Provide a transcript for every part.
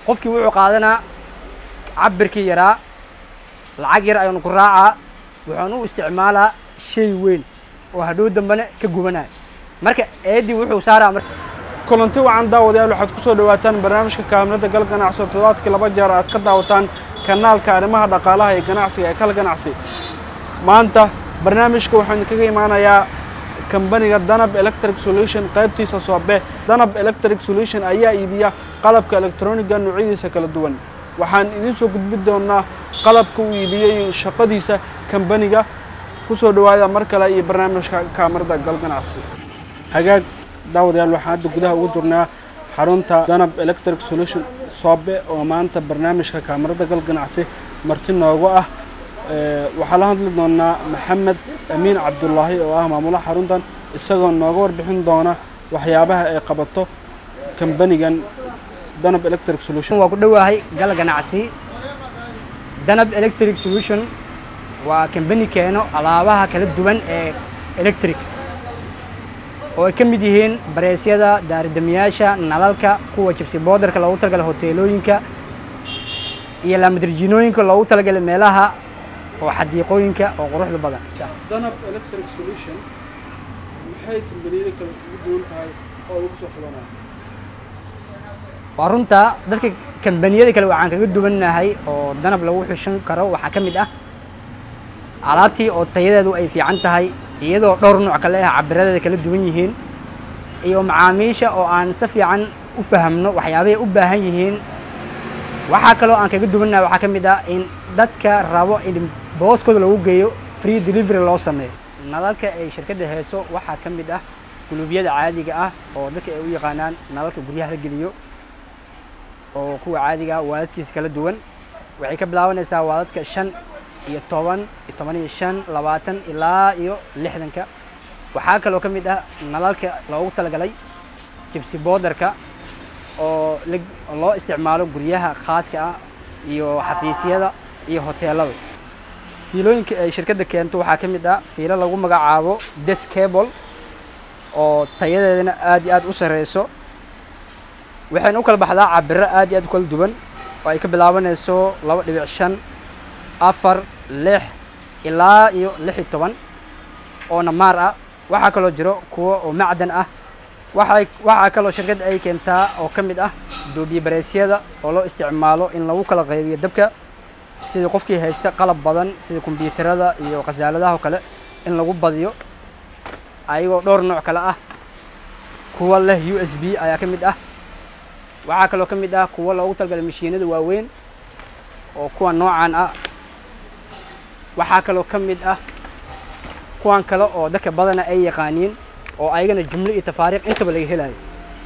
qofkii wuxuu qaadanaa cabirkii yaraa lacag yar ayuunu ku raacaa wuxuuna u isticmaalaa shay weyn oo hadhow dambena ka gubanaya marka eeddii wuxuu saaraa mar kulanti wacan daawadayaal waxaad ku soo dhowaataan barnaamijka kaamirada gal ganacsi oo toddobaadkii laba jeer aad ka daawataan kanaalka arrimaha dhaqaalaha iyo ganacsiga ee kal ganacsi maanta barnaamijka waxaan kaga imaanayaa kambaniga danab electric solution qaybtiisa soobe danab electric solution ayaa iibiya qalabka elektroniga noocyadiisa kala duwan waxaan idiin soo gudbin doonaa qalabka uu iibiyey shaqadiisa kambaniga ku soo dhowaada mar kale iyo barnaamijka kaamirada gal ganacsi hagaag daawadayaal waxaan hadda gudaha ugu jirnaa xarunta danab electric solution soobe oo maanta barnaamijka kaamirada gal ganacsi marti noogu ah waxaa la hadli doonaa maxamed amiin cabdullaahi oo ah maamulaha xaruntan isagoo nooga warbixin doona waxyaabaha ay qabato kambanigan danab electric solution waa ku dhowahay gal ganacsi danab electric solution waa kambani keeno alaabaha kala duwan ee electric oo ay ka mid yihiin bareesyada daaridamiyaasha nalalka kuwa jibsi boodarka loogu talagalay hoteelooyinka iyo laamadirjiinooyinka loogu talagalay meelaha oo xadiiqooyinka oo quruxda badan danab electric solution maxay kambaniyada kale ugu duwan tahay oo ugu soo xulanaya waa runta dadka kambaniyada kale waxaan kaga duwannahay oo danab lagu xushan karo waxaa ka mid ah alaabtii oo tayadeedu ay fiican tahay iyadoo dhowr nooc kale ah cabiradeeda kala duwan yihiin iyo macaamiisha oo aan si fiican u fahamno waxyaabahay u baahan yihiin waxaa kaloo aan kaga duwannahay waxaa ka mid ah in dadka rabo in booskooda lagu geeyo free delivery loo sameeyo nalalka ay shirkadda heeso waxaa ka mid ah guluubyada caadiga ah oo dadka ay u yaqaanaan nalalka guryaha la geliyo oo kuwa caadiga ah waadadkiisa kala duwan waxay ka bilaabanaysaa waadadka shan iyo toban iyo toban iyo shan labaatan ilaa iyo lixdanka waxaa kaloo ka mid ah nalalka loogu talagalay jibsi boodarka oo loo isticmaalo guryaha khaaska ah iyo xafiisyada iyo hoteelada fiilooyinka ay shirkadda keento waxaa ka mid ah fiilo lagu magacaabo des cable oo tayadeedana aad iyo aad u sareyso waxayna u kala baxdaa cabiro aad iyo aad u kala duwan oo ay ka bilaabanayso laba dhibic shan afar lix ilaa iyo lix iyo toban oo namaar ah waxaa kaloo jiro kuwo oo macdan ah waxay waxaa kaloo shirkadda ay keentaa oo ka mid ah duubiye bareesyada oo loo isticmaalo in lagu kala qaybiyo dabka sidii qofkii haysta qalab badan sida kombyuutarada iyo khasaaladaha oo kale in lagu badiyo ayagoo dhowr nooc kale ah kuwa leh u s b ayaa ka mid ah waxaa kaloo ka mid ah kuwo loogu talagalay mashiinada waaweyn oo kuwa noocan ah waxaa kaloo ka mid ah kuwan kale oo dadka badana ay yaqaaniin oo ayagana jumlo iyo tafaariiq intaba laga helayo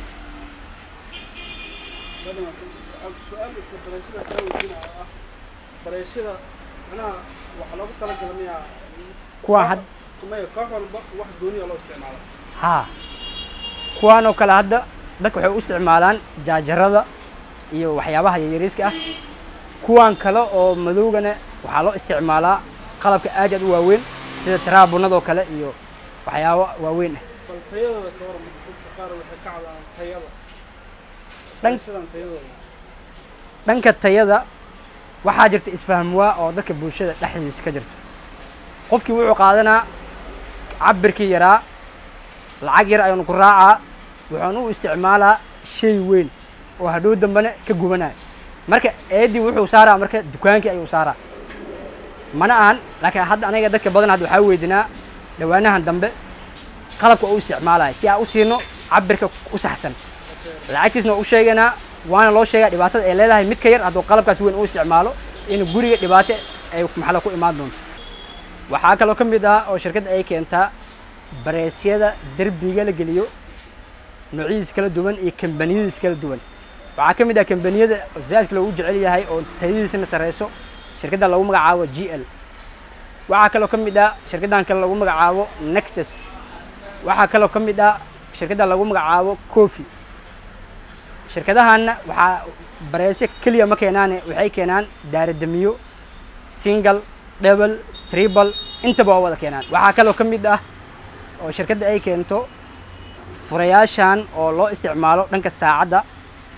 su-aal isla bareeshada kaa weydiinaya ah bareeshada macnaha waxaa loogu talagala miyaa kuwaan had maya koox walba wax gooniya loo isticmaala haa kuwaan oo kale hadda dadka waxay u isticmaalaan jaajarada iyo waxyaabaha yaryariiska ah kuwaan kale oo madowgana waxaa loo isticmaalaa qalabka aad aad u waaweyn sida taraabunadoo kale iyo waxyaabo waaweyn ah bal tayadooda ka waran dadka qaar waxay ka cadaan tayada Dhan- bareeshadan tayadooda dhanka tayada waxaa jirta isfahmwaa oo dadka bulshada dhexdiisa ka jirto qofkii wuxuu qaadanaa cabirkii yaraa lacag yar ayuunu ku raacaa wuxuuna u isticmaalaa shay weyn oo hadhow dambena ka gubanaya marka eeddii wuxuu saaraa marka dukaankii ayuu saaraa mana ahan laakiin hadda anaga dadka badan hadda waxaa weydinaa dhawaanahan dambe qalabka u isticmaalaya si aan u siino cabirka u saxsan lacagtiisna waa u sheegaynaa waana loo sheegaa dhibaatada ay leedahay mid ka yar hadduu qalabkaas weyn u isticmaalo in guriga dhibaato ay maxalla ku imaan doonto waxaa kaloo ka mid ah oo shirkadda ay keentaa bareesyada derbiga la geliyo noocyadiis kala duwan iyo kambaniyadiis kala duwan waxaa ka mid ah kambaniyada zaadka loogu jecel yahay oo tayadiisana sareyso shirkadda lagu magacaabo g l waxaa kaloo ka mid ah shirkaddan kale lagu magacaabo nexus waxaa kaloo ka mid ah shirkadda lagu magacaabo coffee shirkadahanna waxaa bareesyo keliya ma keenaane waxay keenaan daaradamiyo single double triple intaba waa wada keenaan waxaa kaloo ka mid ah oo shirkadda ay keento furayaashan oo loo isticmaalo dhanka saacadda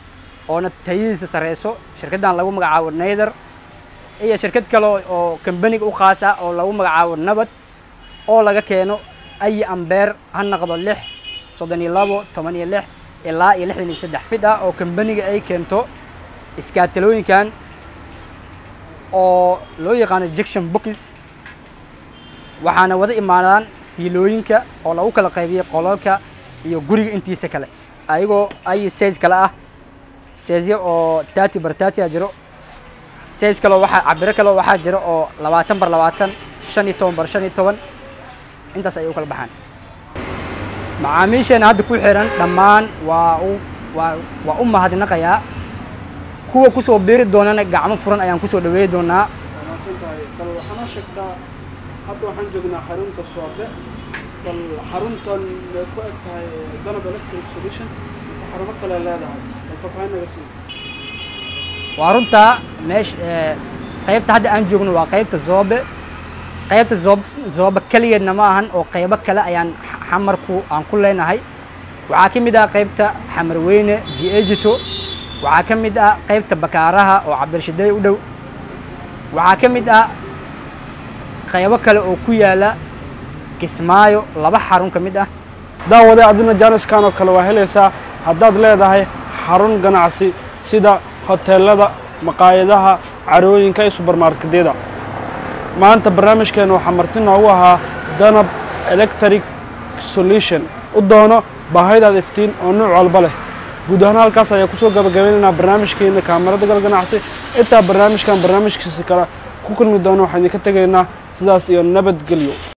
oona tayadiisa sareyso shirkaddan lagu magacaabo nayder iyo shirkad kale oo kambaniga u khaas ah oo lagu magacaabo nabad oo laga keeno ayi ambeer ha noqdo lix soddon iyo labo toban iyo lix ilaa iyo lixdan iyo saddex mid ah oo kambaniga ay keento iskaatalooyinkan oo loo yaqaano jection bookis waxaana wada imaadaan fiilooyinka oo lagu kala qaybiyey qolalka iyo guriga intiisa kale ayagoo ay size kale ah sizeyo oo thirty bar thirty a jiro size kaleo waxaa cabiro kaleo waxaa jiro oo labaatan bar labaatan shan iyo toban bar shan iyo toban intaas ayay u kala baxaan macaamiisheena hadda ku xiran dhammaan waa u waa waa u mahadnaqayaa kuwa kusoo biiri doonana gacmo furan ayaan kusoo dhaweey doonaa wanaagsan tahay bal waxaana sheegtaa hadda waxaan joognaa xarunta soobe bal xaruntan may ku eg tahay danab electric solution mise xarumo kale leedahay bal faahfaahin naga sii waa runtaa meesha qaybta hadda aan joogno waa qaybta zoobe qaybta zoob zoobe keligeedna ma ahan oo qaybo kale ayaan xamarku aan ku leenahay waxaa ka mid ah qaybta xamarweyne viegito waxaa ka mid ah qaybta bakaaraha oo cabdirashideey u dhow waxaa ka mid ah qaybo kale oo ku yaala kismaayo laba xarun ka mid ah daawade adina jaaniskan oo kale waa helaysaa haddaad leedahay xarun ganacsi sida hoteelada maqaayadaha carooyinka iyo subermarketyada maanta barnaamijkeena waxaa marti noogu ahaa danab electric solution u doono baahidaad iftiin oo nuuc walba leh guud ahaan halkaas ayaa kusoo gabagabaynaynaa barnaamijkeena kaamarada gal ganacsi intaa barnaamijkan barnaamijkiisa kale ku kulmi doono waxaan idinka tegaynaa sidaas iyo nabadgelyo